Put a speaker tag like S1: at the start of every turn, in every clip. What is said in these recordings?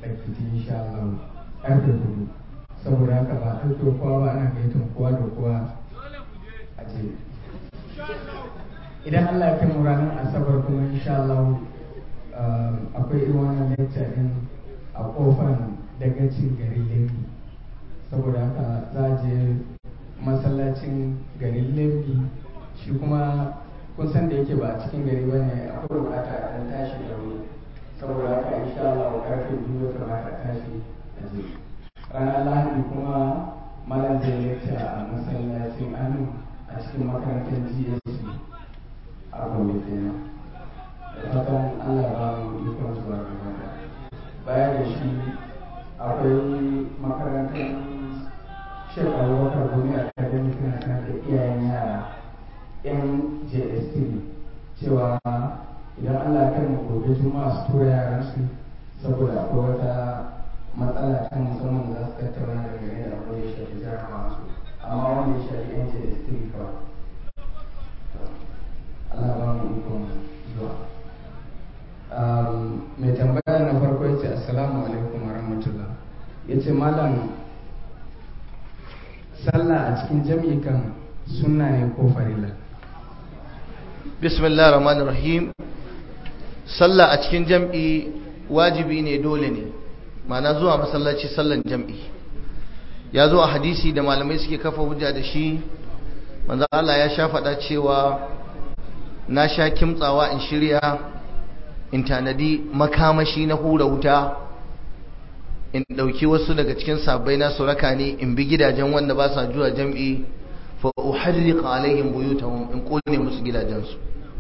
S1: da fiti insha Allah karfe hudu saboda haka ba ɗauke kowa ba ana gaitan kowa da kowa a je idan Allah ya kai mu ranar asabar kuma insha Allah akwai irin wannan lecture din a kofar dagacin garin Lembi saboda haka za a je masallacin garin Lembi shi kuma kun san da yake ba a cikin gari ba ne akwai bukata a ɗan tashi da wuri saboda haka insha Allah karfe biyu ya kamata a tashi a je ranar lahadi kuma malam zai lecture a masallacin anu a cikin makarantar GSC a gobe kenan da fatan Allah ba mu ikon zuwa gaba baya da shi akwai makarantar Sheikh Abubakar Gumi Academy tana kan da iyayen yara yan JS3 cewa idan Allah ya kai mu gobe juma'a su tura yaran su saboda akwai wata matsala ta musamman da za su tattauna da gare da abin da ya shafi jarabawa su amma wanda ya shafi yan JS3 kawai Allah ba mu ikon zuwa. Mai tambaya na farko ya ce Assalamu alaikum wa rahmatullah. Ya ce Malam, sallah a cikin jam'i kan sunna ne ko farila?
S2: Bismillah rahman rahim Sallah a cikin jam'i wajibi ne dole ne, mana zuwa masallaci sallan jam'i. Ya zo a hadisi da malamai suke kafa hujja da shi, manzo Allah ya sha faɗa cewa na sha kimtsawa in shirya in tanadi makamashi na hura wuta in ɗauki wasu daga cikin sabbai na suraka ne in bi gidajen wanda ba sa zuwa jam'i fa uharriqa alaihim buyutahum in kone musu gidajensu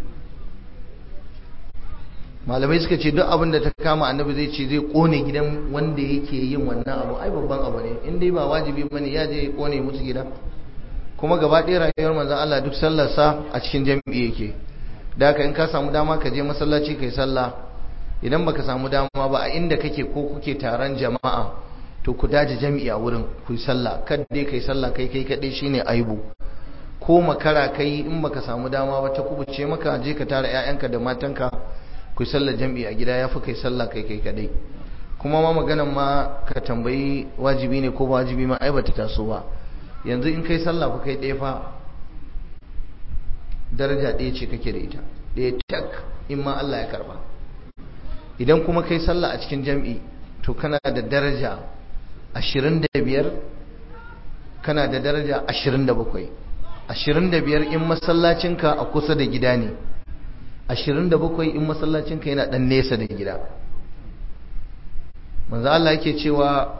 S2: malamai suka ce duk abin da ta kama annabi zai ce zai kone gidan wanda yake yin wannan abu ai babban abu ne in dai ba wajibi bane ya je ya kone musu gida kuma gaba ɗaya rayuwar manzon Allah duk sallarsa a cikin jam'i yake da haka in ka samu dama ka je masallaci kai sallah idan baka samu dama ba a inda kake ko kuke taron jama'a to ku daje jami'i a wurin ku yi sallah kad dai kai sallah kai kai kadai shine aibu ko makara kai in baka samu dama ba ta kubuce maka je ka tara ƴaƴanka da matanka ku yi sallar jami'i a gida yafi kai sallah kai kai kadai kuma ma maganan ma ka tambayi wajibi ne ko ba wajibi ma ai bata taso ba yanzu in kai sallah ku kai ɗaya fa daraja ɗaya ce kake da ita ɗaya tak in ma Allah ya karba idan kuma kai sallah a cikin jam'i to kana da daraja 25 kana da daraja 27 25 in masallacinka a kusa da gida ne 27 in masallacinka yana ɗan nesa da gida manzo Allah yake cewa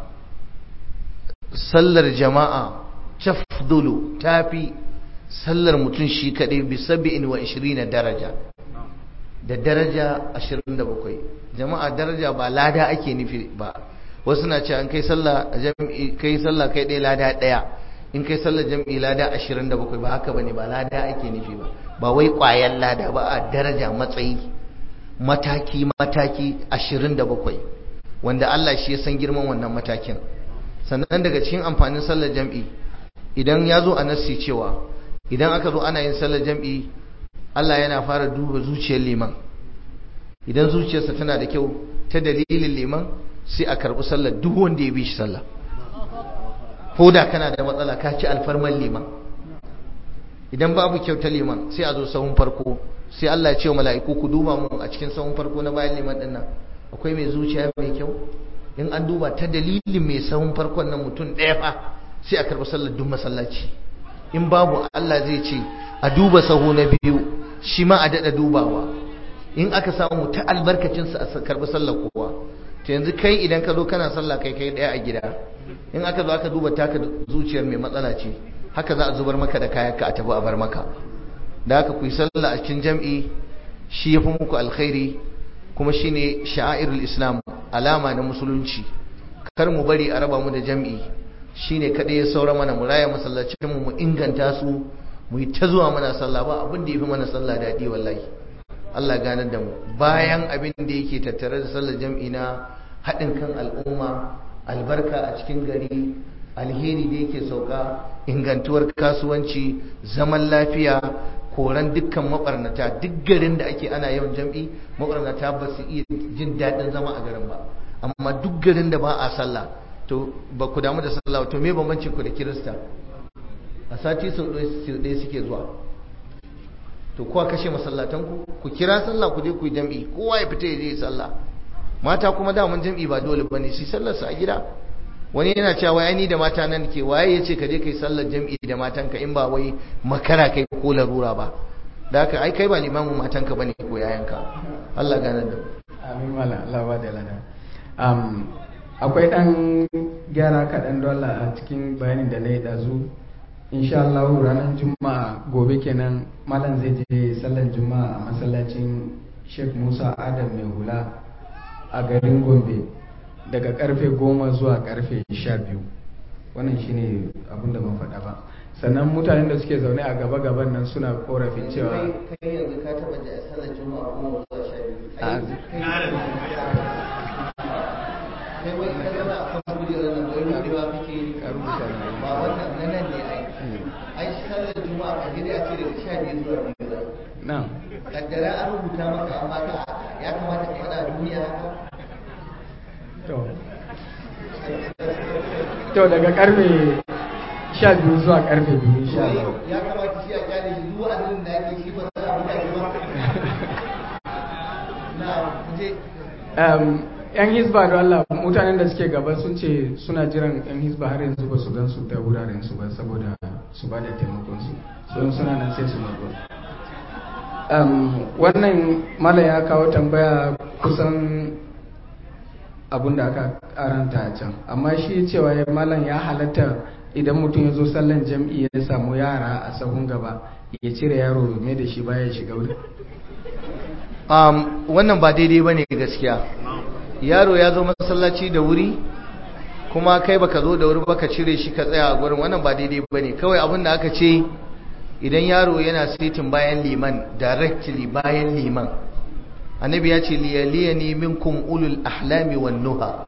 S2: sallar jama'a tafdulu tafi sallar mutum shi kaɗai bi saba'in wa ishirin daraja da daraja ashirin da bakwai jama'a daraja ba lada ake nufi ba wasu na ce an kai sallah jam'i kai sallah kai ɗaya lada ɗaya in kai sallah jam'i lada ashirin da bakwai ba haka bane ba lada ake nufi ba ba wai ƙwayan lada ba a daraja matsayi mataki mataki ashirin da bakwai wanda Allah shi ya san girman wannan matakin sannan daga cikin amfanin sallar jam'i idan ya zo a nassi cewa idan aka zo ana yin sallar jam'i Allah yana fara duba zuciyar liman idan zuciyarsa tana da kyau ta dalilin liman sai a karɓi sallar duk wanda ya bi shi sallah ko da kana da matsala ka ci alfarman liman idan babu kyau ta liman sai a zo sahun farko sai Allah ya ce wa mala'iku ku duba mu a cikin sahun farko na bayan liman dinnan akwai mai zuciya mai kyau in an duba ta dalilin mai sahun farkon nan mutum ɗaya fa sai a karɓi sallar duk masallaci in babu Allah zai ce a duba sahu na biyu shi ma a daɗa dubawa in aka samu ta albarkacinsa a karɓi sallar kowa to yanzu kai idan ka zo kana sallah kai kai ɗaya a gida in aka zo aka duba taka zuciyar mai matsala ce haka za a zubar maka da kayanka a tafi a bar maka da haka ku yi sallah a cikin jam'i shi ya fi muku alkhairi kuma shine sha'airul islam alama na musulunci kar mu bari a raba mu da jam'i shine kada ya saura mana mu raya masallacin mu mu inganta su mu yi ta zuwa mana sallah ba abin da yafi mana sallah daɗi wallahi Allah ganar da mu bayan abin da yake tattare da sallar jam'i na haɗin kan al'umma albarka a cikin gari alheri da yake sauka ingantuwar kasuwanci zaman lafiya koran dukkan mabarnata duk garin da ake ana yawan jam'i mabarnata ba su iya jin daɗin zama a garin ba amma duk garin da ba a sallah to ba ku damu da sallah to me bambancin ku da kirista a sati sau ɗaya suke zuwa to kowa kashe masallatan ku ku kira sallah ku je ku yi jam'i kowa ya fita ya je sallah mata kuma daman jam'i ba dole bane su sallar su a gida wani yana cewa wai ni da mata nan ke waye yace ka je kai sallar jam'i da matanka in ba wai makara kai ko larura ba da haka ai kai ba limamin matanka bane ko yayanka Allah gane da
S1: amin mala Allah ba da lada um, akwai dan gyara kaɗan dola a cikin bayanin da na yi ɗazu insha Allah ranar juma'a gobe kenan malam zai je sallar juma'a a masallacin Sheikh Musa Adam mai hula a garin Gombe daga karfe goma zuwa karfe sha biyu wannan shine abin da ban faɗa ba sannan mutanen da suke zaune a gaba gaban nan suna korafin cewa
S2: kai yanzu ka taba da sallar juma'a goma zuwa sha biyu
S1: a
S2: kai wai ka zama a kan kujerar nan wai rubewa kake yi
S1: ka rubuta ne.
S2: ba wannan na nan ne ai ai sallar juma'a a gida a ce daga sha biyu zuwa biyu za
S1: na
S2: kaddara an rubuta maka amma ka ya kamata ka faɗa duniya haka
S1: to to daga karfe sha biyu zuwa karfe biyu insha Allah
S2: ya kamata shi a kyale shi duk wa'azin da ake shi ba za a buga shi ba na je
S1: Um, yan hisba da Allah mutanen da suke gaba sun ce suna jiran yan hisba har yanzu ba su gan su ta wuraren su ba saboda su ba da taimakon su sun suna nan sai su mazo um, wannan mala ya kawo tambaya kusan abun da aka karanta a can amma shi cewa ya malam ya halatta idan mutum ya zo sallan jam'i ya samu yara a sahun gaba ya cire yaro mai da shi baya shiga wuri
S2: um, wannan ba daidai ba ne gaskiya yaro ya zo masallaci da wuri kuma kai baka zo da wuri baka cire shi ka tsaya a gurin wannan ba daidai ba ne kawai abin da aka ce idan yaro yana sitin bayan liman directly bayan liman annabi ya ce liyaliyani minkum ulul ahlami wan nuha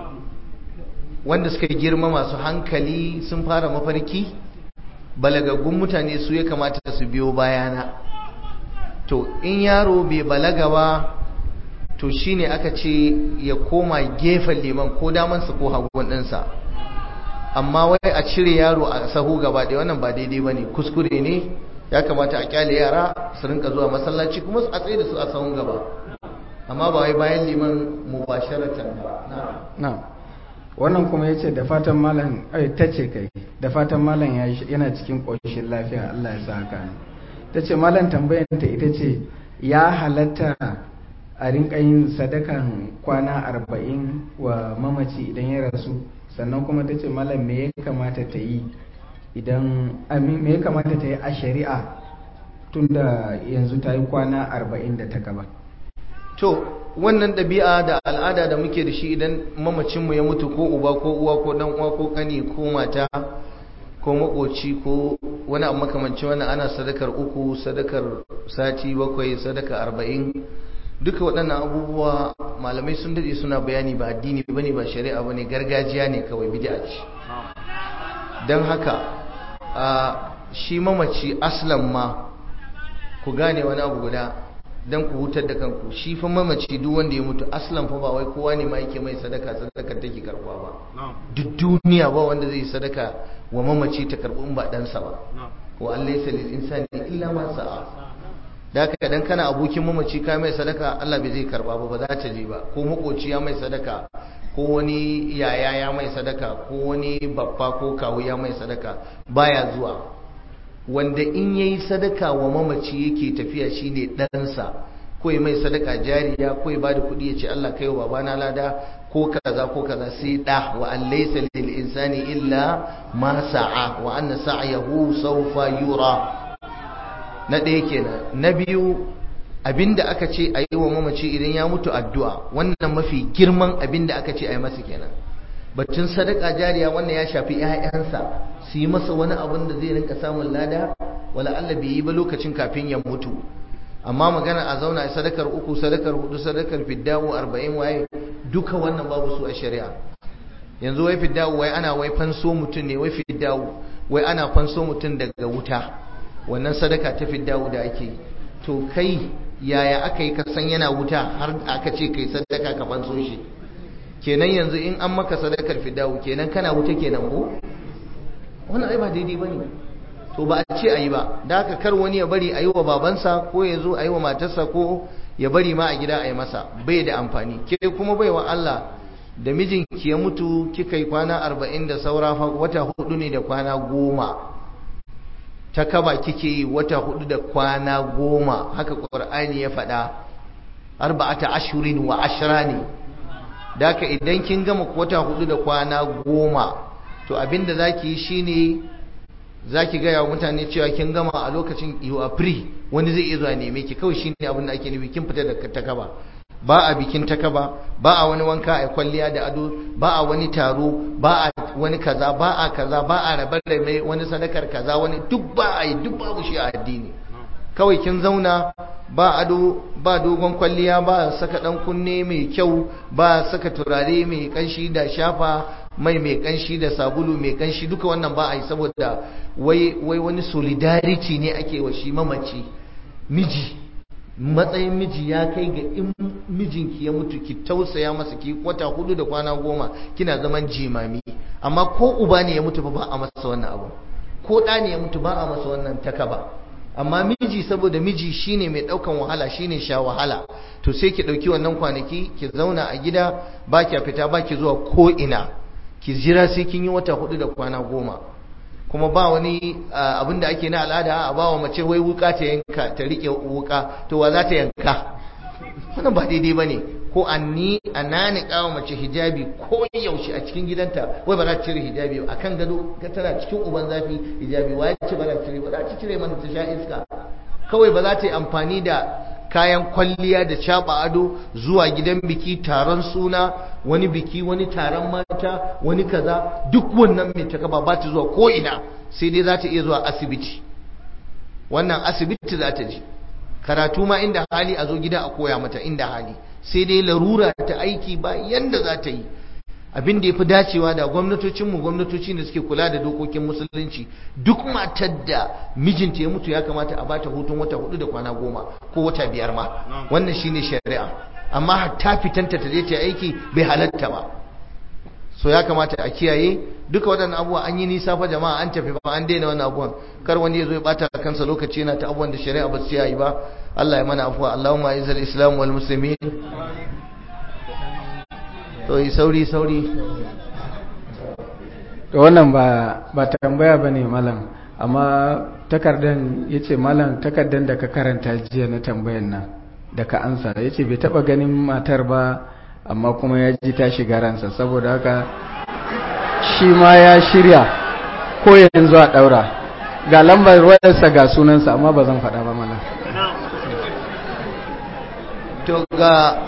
S2: wanda suka girma masu hankali sun fara mafarki balagaggun mutane su ya kamata su biyo bayana to in yaro bai balaga ba to shine aka ce ya koma gefen liman ko damansa ko hagun ɗinsa amma wai a cire yaro a sahu gaba da wannan ba daidai ba ne kuskure ne ya kamata a kyale yara su rinka zuwa masallaci kuma a tsaye da su a sahun gaba amma ba wai bayan liman mubasharatan ba na
S1: na wannan kuma ya ce da fatan malam ai ta ce kai da fatan malam ya yi- yana cikin ƙoshin lafiya Allah ya sa haka ne ta ce malam tambayanta ita ce ya halatta a rinka yin sadakan kwana arba'in wa mamaci idan ya rasu sannan kuma ta ce malam me ya kamata ta yi idan amin me ya kamata ta yi a shari'a tunda yanzu ta yi kwana arba'in da ta gaba
S2: to wannan ɗabi'a da al'ada da muke da shi idan mamacinmu ya mutu ko uba ko uwa ko dan uwa ko kani ko mata ko makoci ko wani abu makamancin wannan ana sadakar uku sadakar sati bakwai sadaka arba'in duka waɗannan abubuwa malamai sun daɗe suna bayani ba addini bane ba shari'a bane gargajiya ne kawai bid'a ce don haka a shi mamaci aslan ma ku gane wani abu guda don ku hutar da kanku shi fa mamaci duk wanda ya mutu aslan fa ba wai kowa ne ma yake mai sadaka sadakar take karbuwa ba duk duniya ba wanda zai sadaka wa mamaci ta karbu in ba ɗansa ba wa an laysa lil insani illa ma sa'a da haka dan kana abokin mamaci ka mai sadaka Allah bai zai karba ba ba za ta je ba ko makoci ya mai sadaka ko wani yaya ya mai sadaka ko wani babba ko kawu ya mai sadaka baya zuwa wanda in yayi sadaka wa mamaci yake tafiya shine ɗansa ko ya mai sadaka jariya ko ya bada kuɗi ya ce Allah kai wa babana lada ko kaza ko kaza sai da wa an laysa lil insani illa ma sa'a wa anna sa'yahu sawfa yura na ɗaya kenan na biyu abinda aka ce a yi wa mamaci idan ya mutu addu'a wannan mafi girman abinda aka ce a yi masa kenan batun sadaka jariya wannan ya shafi 'ya'yansa su yi masa wani abin da zai rinka samun lada wala Allah bai yi ba lokacin kafin ya mutu amma magana a zauna a sadakar uku sadakar hudu sadakar fiddawo arba'in waye duka wannan babu su a shari'a yanzu wai fiddawo wai ana wai fanso mutum ne wai fiddawo wai ana fanso mutum daga wuta wannan sadaka ta fiddawo da ake to kai yaya aka yi kasan yana wuta har aka ce kai sadaka ka fanso shi kenan yanzu in an maka sadakar fidawu kenan kana wuta kenan ko wannan ai ba daidai bane to ba a ce ayi ba da haka kar wani ya bari ayi wa babansa ko ya zo ayi wa matarsa ko ya bari ma a gida ayi masa bai da amfani ke kuma bai wa Allah da mijinki ya mutu kika yi kwana arba'in da saura wata hudu ne da kwana goma ta kaba kike yi wata hudu da kwana goma haka ƙwar'ani ya faɗa arba'ata ashurin wa ashira ne da haka idan kin gama wata hudu da kwana goma to abinda za ki yi shine za ki gaya wa mutane cewa kin gama a lokacin you are free wani zai iya zuwa neme ki kawai shine abin da ake nufi kin fita da takaba ba a bikin takaba ba a wani wanka a kwalliya da ado ba a wani taro ba a wani kaza ba a kaza ba a rabar da mai wani sadakar kaza wani duk ba a yi duk babu shi a addini kawai kin zauna ba ado ba dogon kwalliya ba saka dan kunne mai kyau ba saka turare mai kanshi da shafa mai mai kanshi da sabulu mai kanshi duka wannan ba a yi saboda wai wai wani solidarity ne ake wa shi mamaci miji matsayin miji ya kai ga in mijinki ya mutu ki tausaya masa ki wata hudu da kwana goma kina zaman jimami amma ko uba ne ya mutu ba a masa wannan abu ko ɗa ne ya mutu ba a masa wannan takaba amma miji saboda miji shine mai ɗaukan wahala shine sha wahala to sai ki ɗauki wannan kwanaki ki zauna a gida ba ki fita ba ki zuwa ko ina ki jira sai kin yi wata hudu da kwana goma kuma ba wani abin da ake na al'ada a ba wa mace wai wuka ta yanka ta rike wuka to wa za ta yanka wannan ba daidai bane ko anni anani kawo mace hijabi ko yaushe a cikin gidanta wai ba za ta cire hijabi a kan gado ka tana cikin uban zafi hijabi wa ce ba za ta cire ba za ta cire mana ta sha iska kawai ba za ta yi amfani da kayan kwalliya da caba ado zuwa gidan biki taron suna wani biki wani taron mata wani kaza duk wannan mai takaba ba ta zuwa ko ina sai dai za ta iya zuwa asibiti wannan asibiti za ta je karatu ma inda hali a zo gida a koya mata inda hali sai dai larura ta aiki ba yanda za ta yi abin da ya fi dacewa da gwamnatocinmu gwamnatoci da suke kula da dokokin musulunci duk matar da mijinta ya mutu ya kamata a bata hutun wata hudu da kwana goma ko wata biyar ma wannan shine shari'a amma hatta fitanta ta je ta aiki bai halatta ba so ya kamata a kiyaye duka waɗannan abubuwa an yi nisa fa jama'a an tafi ba an daina wannan abubuwan kar wani ya zo ya bata kansa lokaci yana ta abubuwan da shari'a ba su yi ba Allah ya mana afuwa Allahumma izal islam wal muslimin to yi sauri sauri
S1: to wannan ba ba tambaya bane malam amma takardan yace malam takardan da ka karanta jiya na tambayan nan da ka ansa yace bai taba ganin matar ba amma kuma ya ji ta shiga ransa saboda haka shi ma ya shirya ko yanzu a daura ga lambar wayarsa ga sunansa amma ba zan faɗa ba malam
S2: to ga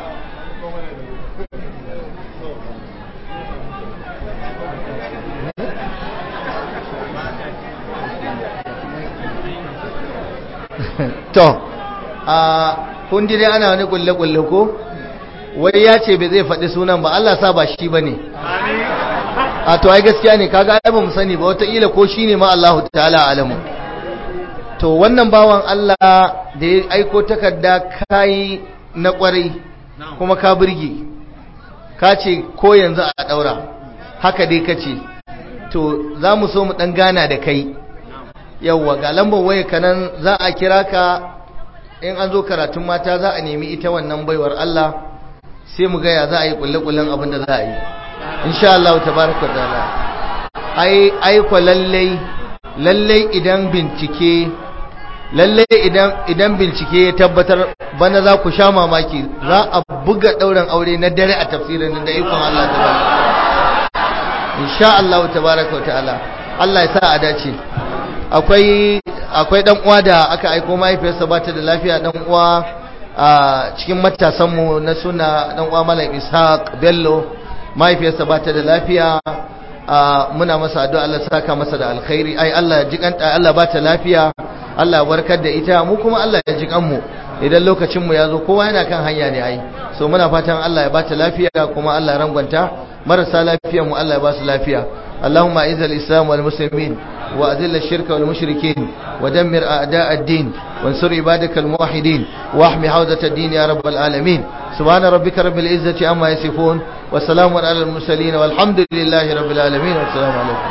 S2: to a kun dai ana wani kulle-kulle ko wai ya ce bai zai faɗi sunan ba Allah sa ba shi ba ne a to ai gaskiya ne kaga ai ba mu sani ba wataƙila ko shi ne ma Allah ta'ala alamu to wannan bawan Allah da ya aiko takarda kayi na ƙwarai kuma ka birge ka ce ko yanzu a ɗaura haka dai ka ce to za mu so mu ɗan gana da kai yauwa ga lambar waya kanan za a kira ka in an zo karatun mata za a nemi ita wannan baiwar Allah sai mu gaya za a yi kulle-kullen abin da za a yi insha Allah tabaraka ta'ala ai ai ko lallai lallai idan bincike lallai idan idan bincike ya tabbatar bana za ku sha mamaki za a buga dauran aure na dare a tafsirin da ikon Allah tabaraka insha Allah tabaraka ta'ala Allah ya sa a dace akwai akwai dan uwa da aka aiko mahaifiyarsa ba ta da lafiya dan uwa a cikin matasanmu na suna dan uwa Malam Ishaq Bello mahaifiyarsa ba ta da lafiya muna masa addu'a Allah saka masa da alkhairi ai Allah ya jikanta Allah ba ta lafiya Allah ya warkar da ita mu kuma Allah ya jikan mu idan lokacin mu ya zo kowa yana kan hanya ne ai so muna fatan Allah ya ba ta lafiya kuma Allah ya rangwanta marasa lafiyar mu Allah ya ba su lafiya اللهم اعز الاسلام والمسلمين واذل الشرك والمشركين ودمر اعداء الدين وانصر عبادك الموحدين واحمي حوزه الدين يا رب العالمين subhana rabbika rabbil izzati amma yasifun wa salamun alal mursalin walhamdulillahi rabbil alamin wa assalamu alaikum